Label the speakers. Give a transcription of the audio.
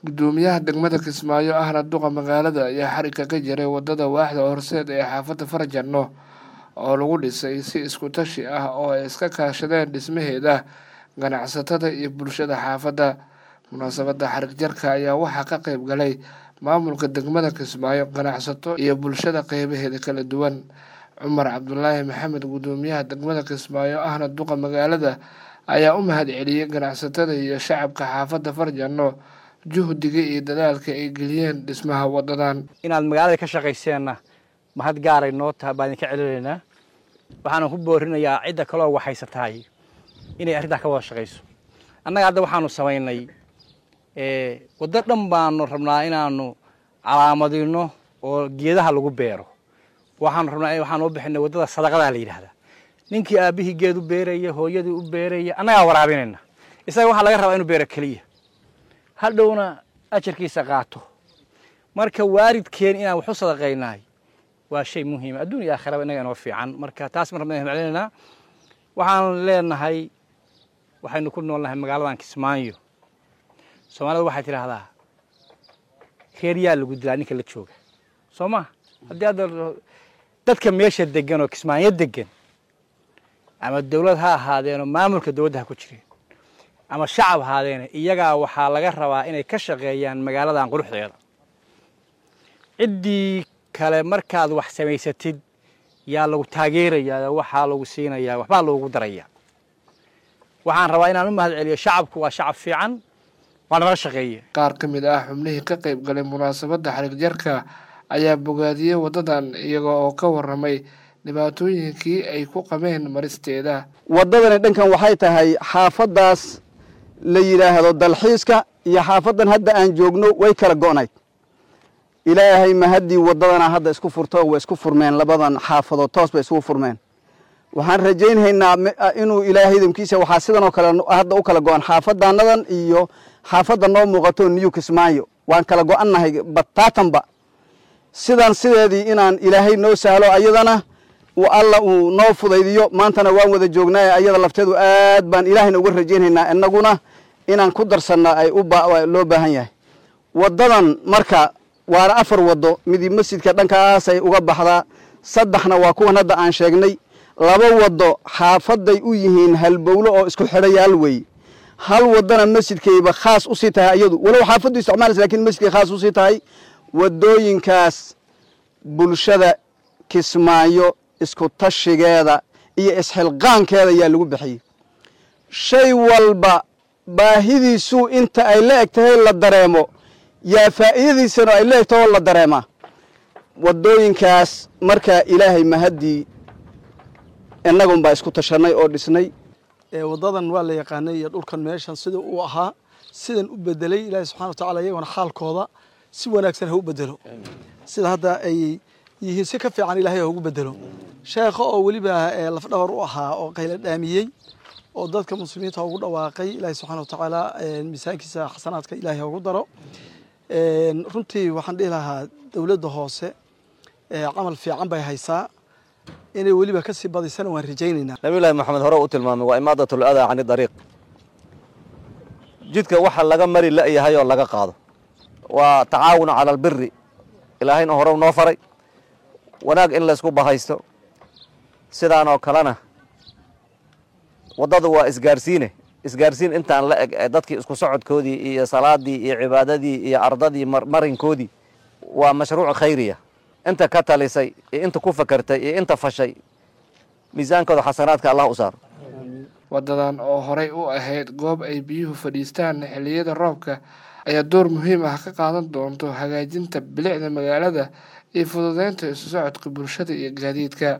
Speaker 1: gudoomiyaha degmada kismaayo ahna duqa magaalada ayaa xarigga ka jiray wadada waaxda horseed ee xaafadda farjanno oo lagu dhisay si isku tashi ah oo ay iska kaashadeen dhismaheeda ganacsatada iyo bulshada xaafadda munaasabadda xarig jarka ayaa waxaa ka qeyb galay maamulka degmada kismaayo ganacsato iyo bulshada qeybaheeda kala duwan cumar cabdulaahi maxamed gudoomiyaha degmada kismaayo ahna duqa magaalada ayaa u mahad celiyey ganacsatada iyo shacabka xaafadda farjanno juhdiga iyo dadaalka ay geliyeen dhismaha wadadan
Speaker 2: inaad magaalada ka shaqayseenna mahad gaaray noo taha baan idinka celinaynaa waxaana ku boorinayaa cidda kaloo waxhaysatahay inay arrintaa ka wada shaqayso annaga hadda waxaanu samaynay waddo dhan baanu rabnaa inaanu calaamadino oo geedaha lagu beero waxaanu rabnaa waxaan u bixinay waddada sadaqadaa la yidhaahdaa ninkii aabbihii geed u beeraya hooyadii u beeraya annagaa waraabinayna isaga waxaa laga rabaa inuu beero keliya hadhowna ajarkiisa qaato marka waalidkeen inaan wax u sadaqaynahay waa shay muhiima adduun iyo aakhiraba innaga inoo fiican marka taas mar rabna maclinaynaa waxaan leenahay waxaynu ku noolnahay magaaladan kismaayo soomaalida waxay tidhaahdaa reer yaa lagu dilaa ninka la jooga soo ma haddii hadda dadka meesha degan oo kismaayo degan ama dawlad ha ahaadeenoo maamulka dowladda ha ku jireen ama shacab ahaadeene iyagaa waxaa laga rabaa inay ka shaqeeyaan magaaladan quruxdeeda ciddii kale markaad wax samaysatid yaa lagu taageerayaa waxaa lagu siinayaa waxbaa loogu darayaa waxaan rabaa inaan u mahad celiyo shacabku waa shacab fiican waa nala shaqeeye
Speaker 1: qaar ka mid ah xubnihii ka qeyb galay munaasabadda xarig jarka ayaa bogaadiyey waddadan iyaga oo ka warramay dhibaatooyinkii ay ku qabeen maristeeda
Speaker 3: waddadani dhankan waxay tahay xaafaddaas la yidhaahdo dalxiiska iyo xaafaddan hadda aan joogno way kala go'nayd ilaahay mahaddii waddadana hadda isku furto way isku furmeen labadan xaafadood toos bay isugu furmeen waxaan rajaynhaynaa inuu ilaahay idamkiisa waxaa sidan oo kale hadda u kala go'an xaafadaanadan iyo xaafadda noo muuqato new kismaayo waan kala go'annahay bataatanba sidan sideedii inaan ilaahay noo sahlo ayadana alla uu noo fudaydiyo maantana waan wada joognaaye ayada lafteedu aad baan ilaahayna uga rajaynhaynaa inaguna inaan ku darsanna ay loo baahan yahay waddadan marka waana afar waddo midii masjidka dhankaasay uga baxdaa saddexna waa kuwan hadda aan sheegnay laba waddo xaafaday u yihiin halbowlo oo isku xidhayaal wey hal waddana masjidkayba khaas usii tahay ayadu walow xaafaddu isticmaalaysa lakin masjidkay khaas usii tahay waddooyinkaas bulshada kismaayo isku tashigeeda iyo isxilqaankeeda ayaa lagu bixiyey shay walba baahidiisuu inta ay la eg tahay la dareemo yaa faa'iidadiisana ay la eg taho la dareemaa waddooyinkaas markaa ilaahay mahaddii innagun baa isku tashanay oo dhisnay
Speaker 4: waddadan waa la yaqaanay iyo dhulkan meeshan sida uu ahaa sidan u bedelay ilaahay subxana wa tacala iyagona xaalkooda si wanaagsan ha u bedelo sida hadda ay yihiin si ka fiican ilahay ha ugu bedelo sheekha oo weliba lafdhabar u ahaa oo qayla dhaamiyey oo dadka muslimiinta ugu dhawaaqay ilaahay subxana wa tacaala miisaankiisa xasanaadka ilahay ha ugu daro runtii waxaan dhihi lahaa dowladda hoose camal fiican bay haysaa inay weliba ka sii badisana waan rajaynaynaa
Speaker 5: nabiyullaahi maxamed hore u tilmaamay waa imaadatul adaa cani dariiq jidka waxa laga mari la'yahay oo laga qaado waa tacaawun cala albiri ilaahayna hore noo faray wanaag in laysku bahaysto sidaan oo kalena waddadu waa isgaarsiine isgaarsiin intaan la eg ee dadkii isku socodkoodii iyo salaadii iyo cibaadadii iyo ardadii marinkoodii waa mashruuc khayriya inta ka talisay iyo inta ku fakertay iyo inta fashay miisaankooda xasanaadka allah u saaro
Speaker 1: waddadan oo horey u ahayd goob ay biyuhu fadhiistaan xilliyada roobka ayaa door muhiim ah ka qaadan doonto hagaajinta bilicda magaalada iyo fududeynta isu socodka bulshada iyo gaadiidka